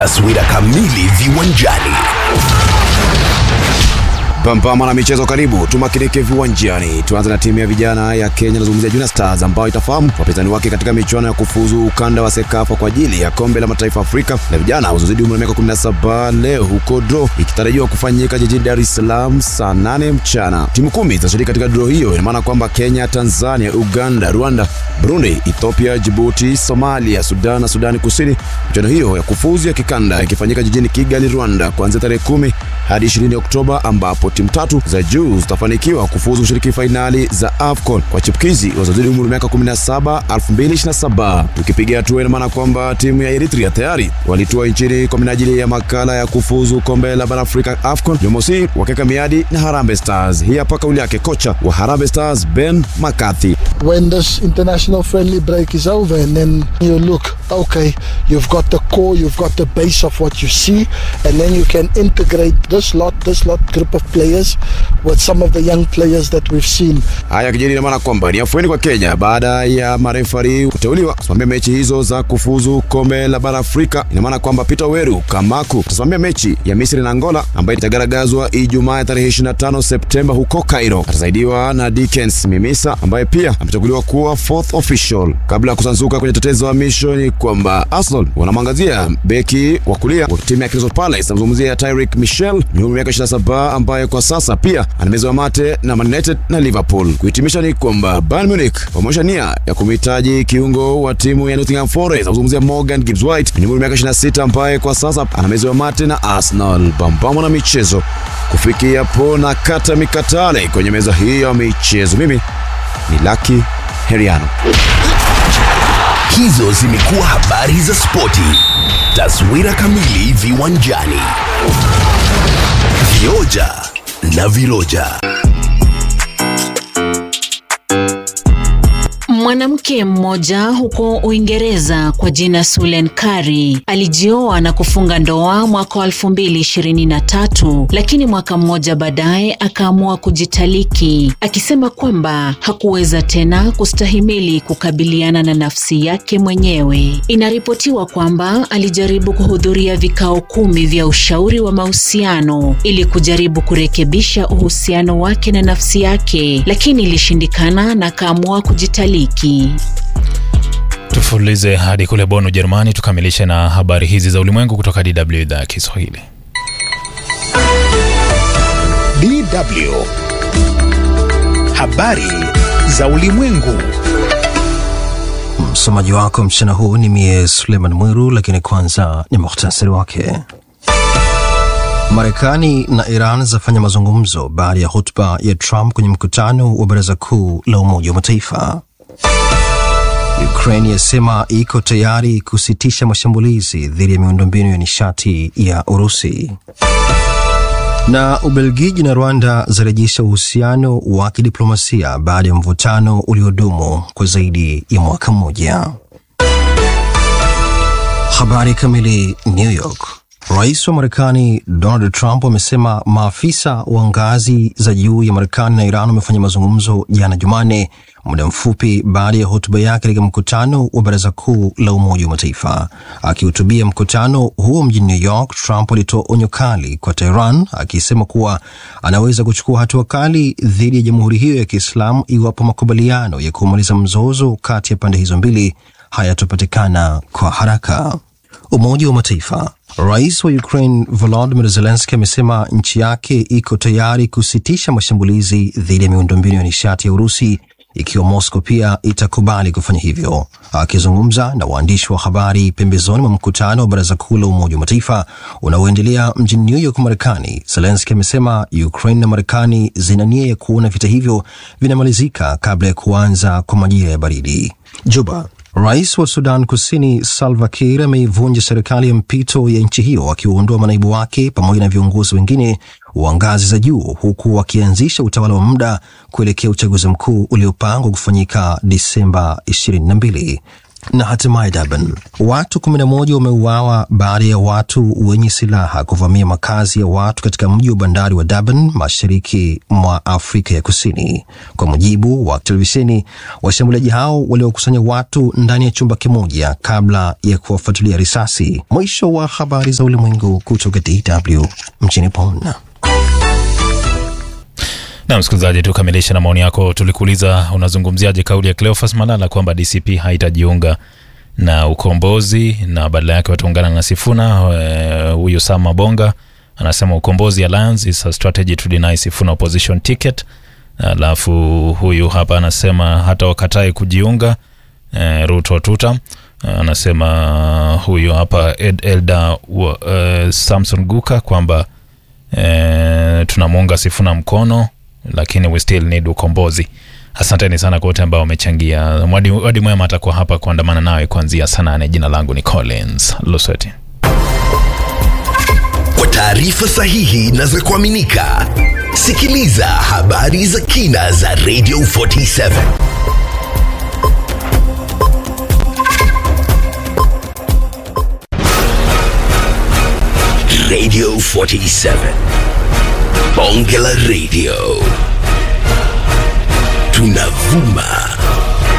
Taswira kamili viwanjani. Pambana na michezo, karibu tumakinike viwanjani. Tuanze na timu ya vijana ya Kenya, nazungumzia Junior Stars ambayo itafahamu wapinzani wake katika michuano ya kufuzu ukanda wa Sekafa kwa ajili ya kombe la mataifa Afrika na vijana wazozidi umri wa miaka 17 leo huko draw ikitarajiwa kufanyika jijini Dar es Salaam saa 8 mchana. Timu kumi zitashiriki katika draw hiyo, ina maana kwamba Kenya, Tanzania, Uganda, Rwanda, Burundi, Ethiopia, Djibouti, Somalia, Sudan na Sudani Kusini. Michuano hiyo ya kufuzu ya kikanda ikifanyika jijini Kigali, Rwanda kuanzia tarehe 10 hadi 20 Oktoba ambapo timu tatu za juu zitafanikiwa kufuzu kushiriki fainali za AFCON kwa chipukizi wazozidi umri wa miaka 17 2027. Tukipiga hatua, ina maana kwamba timu ya Eritrea tayari walitua nchini kwa minajili ya makala ya kufuzu kombe la bara Afrika AFCON Jumamosi, wakiweka miadi na Harambee Stars. Hii hapa kauli yake kocha wa Harambee Stars Ben McCarthy. when this international friendly break is over and then you look okay you've got the core you've got the base of what you see and then you can integrate this lot this lot group of players with some of the young players that we've seen Haya kijiri, ina maana kwamba ni afueni kwa Kenya baada ya marefari kuteuliwa kusimamia mechi hizo za kufuzu kombe la bara Afrika. Ina maana kwamba Peter Weru Kamaku atasimamia mechi ya Misri na Angola ambayo itagaragazwa Ijumaa ya tarehe 25 Septemba huko Cairo. Atasaidiwa na Dickens Mimisa ambaye pia amechaguliwa kuwa fourth official. Kabla ya kusanzuka kwenye tetezo wa misho, ni kwamba Arsenal wanamwangazia beki wa kulia wa timu ya Crystal Palace, namzungumzia Tyrick Michel mwenye umri wa miaka 27 ambaye kwa sasa pia anamezewa mate na Man United na Liverpool. Kuhitimisha ni kwamba Bayern Munich wameonyesha nia ya kumhitaji kiungo wa timu ya Nottingham Forest, namzungumzia Morgan Gibbs White mwenye umri wa miaka 26 ambaye kwa sasa anamezewa mate na Arsenal. Pambamo na michezo kufikia hapo na kata mikatale kwenye meza hii ya michezo. Mimi ni Lucky Heriano. Hizo zimekuwa habari za spoti. Taswira kamili viwanjani. Vioja na viroja. Mwanamke mmoja huko Uingereza kwa jina Sulen Kari alijioa na kufunga ndoa mwaka wa 2023 lakini mwaka mmoja baadaye akaamua kujitaliki akisema kwamba hakuweza tena kustahimili kukabiliana na nafsi yake mwenyewe. Inaripotiwa kwamba alijaribu kuhudhuria vikao kumi vya ushauri wa mahusiano ili kujaribu kurekebisha uhusiano wake na nafsi yake, lakini ilishindikana na akaamua kujitaliki. Tufulize hadi kule Bonn, Ujerumani, tukamilishe na habari hizi za ulimwengu kutoka DW idhaa ya Kiswahili. DW. Habari za ulimwengu. Msomaji wako mchana huu ni mie Suleiman Mwiru, lakini kwanza ni muhtasari wake. Marekani na Iran zafanya mazungumzo baada ya hotuba ya Trump kwenye mkutano wa Baraza Kuu la Umoja wa Mataifa. Ukraine yasema iko tayari kusitisha mashambulizi dhidi ya miundombinu ya nishati ya Urusi. Na Ubelgiji na Rwanda zarejesha uhusiano wa kidiplomasia baada ya mvutano uliodumu kwa zaidi ya mwaka mmoja. Habari kamili. New York. Rais wa Marekani Donald Trump amesema maafisa wa ngazi za juu ya Marekani na Iran wamefanya mazungumzo jana Jumanne, muda mfupi baada ya hotuba yake katika mkutano wa Baraza Kuu la Umoja wa Mataifa. Akihutubia mkutano huo mjini New York, Trump alitoa onyo kali kwa Tehran, akisema kuwa anaweza kuchukua hatua kali dhidi ya jamhuri hiyo ya Kiislamu iwapo makubaliano ya kumaliza mzozo kati ya pande hizo mbili hayatopatikana kwa haraka. Umoja wa Mataifa. Rais wa Ukraine Volodymyr Zelensky amesema nchi yake iko tayari kusitisha mashambulizi dhidi ya miundombinu ya nishati ya Urusi ikiwa Moscow pia itakubali kufanya hivyo. Akizungumza na waandishi wa habari pembezoni mwa mkutano wa Baraza Kuu la Umoja wa Mataifa unaoendelea mjini New York, Marekani, Zelensky amesema Ukraine na Marekani zina nia ya kuona vita hivyo vinamalizika kabla ya kuanza kwa majira ya baridi. Juba. Rais wa Sudan Kusini Salva Kiir ameivunja serikali ya mpito ya nchi hiyo akiwaondoa manaibu wake pamoja na viongozi wengine wa ngazi za juu huku wakianzisha utawala wa muda kuelekea uchaguzi mkuu uliopangwa kufanyika Disemba 22. Na hatimaye Durban, watu 11 wameuawa baada ya watu wenye silaha kuvamia makazi ya watu katika mji wa bandari wa Durban, mashariki mwa Afrika ya Kusini. Kwa mujibu wa televisheni, washambuliaji hao waliokusanya watu ndani ya chumba kimoja kabla ya kuwafuatilia risasi. Mwisho wa habari za ulimwengu kutoka DW mjini Bonn. Na msikilizaji, tukamilishe na maoni yako. Tulikuuliza unazungumziaje kauli ya Cleophas Malala kwamba DCP haitajiunga na ukombozi na badala yake wataungana na Sifuna. Huyu uh, Sam Mabonga anasema ukombozi alliance is a strategy to deny Sifuna opposition ticket. Alafu huyu hapa anasema hata wakatai kujiunga uh, Ruto tuta uh, anasema huyu hapa Ed Elda uh, Samson Guka kwamba uh, tunamuunga Sifuna mkono lakini we still need ukombozi. Asanteni sana kwa wote ambao wamechangia. Wadi Mwema atakuwa hapa kuandamana nawe kuanzia saa nane. Jina langu ni Collins Lusweti. Kwa taarifa sahihi na za kuaminika, sikiliza habari za kina za Radio 47 Radio 47 Bonge la Radio tunavuma